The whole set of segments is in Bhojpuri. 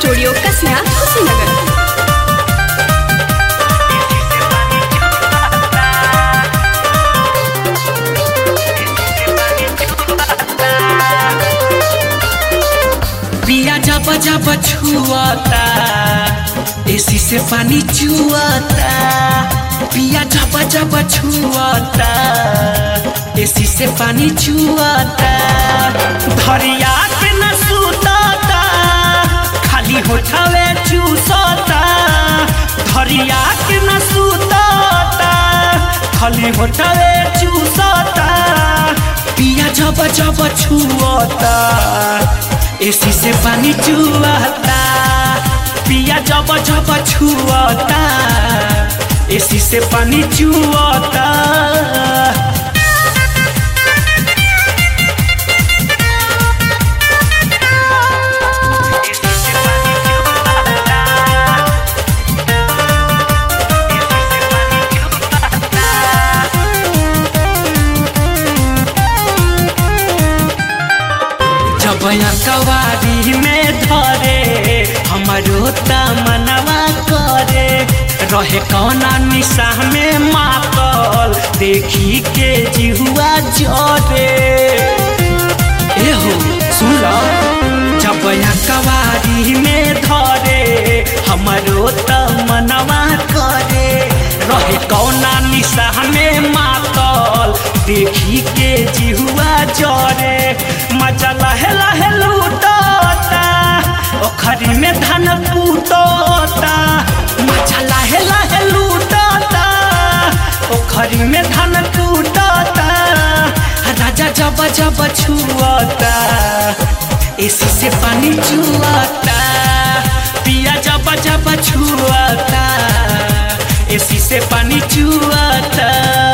स्टूडियो कसिया कुशीनगर पिया जब जब छुआता एसी से पानी चुआता पिया जब जब छुआता एसी से पानी चुआता धरिया के न सुताता खाली होठावे चूसता धरिया के न सुताता खाली होठावे चूसता पिया जब जब छुआता एसी से पानी चुआता पिया जब जब छुआता एसी से पानी चुआता जब कवारी में धरे हमारो तमनवा करे रहे कौना निशा में मातल देखी के जिहुआ जरे एहो सुन लो जब कवारी में धरे हमारो तमनवा करे रहे कौना निशा में मातल देखी के जिहुआ जरे मजा लहे लहे लूटता ओखरी में धान कूटता मजा लहे लहे लूटता ओखरी में धान कूटता राजा जब जब छुअता एसी से पानी चुआता पिया जब जब छुअता एसी से पानी चुआता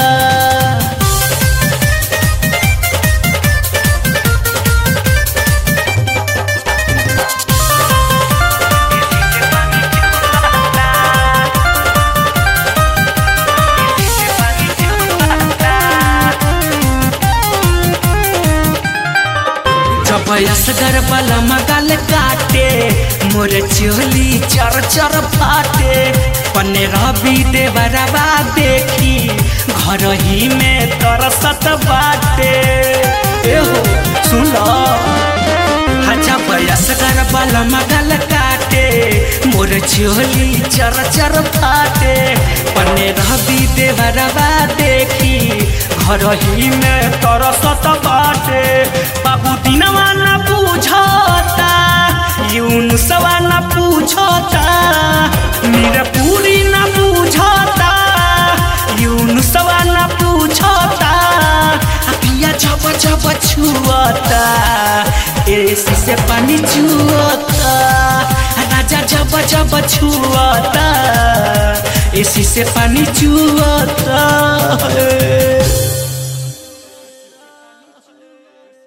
जब असगर बल मगल काटे मोर चोली चर चर फाटे पन्ने रवि देवरवा देखी घर ही में तरसत बाटे एहो सुन लो जब असगर बल मगल काटे मोर चोली चर चर फाटे पन्ने रवि देवरवा देखी घर ही में तरसत बाटे बाबू दिनवा न पूछता यून सवा न पूछता मेरा पूरी न पूछता यून सवा न पूछता पिया जब जब छुअता एसी से पानी चुअता राजा जब जब छुअता एसी से पानी चुअता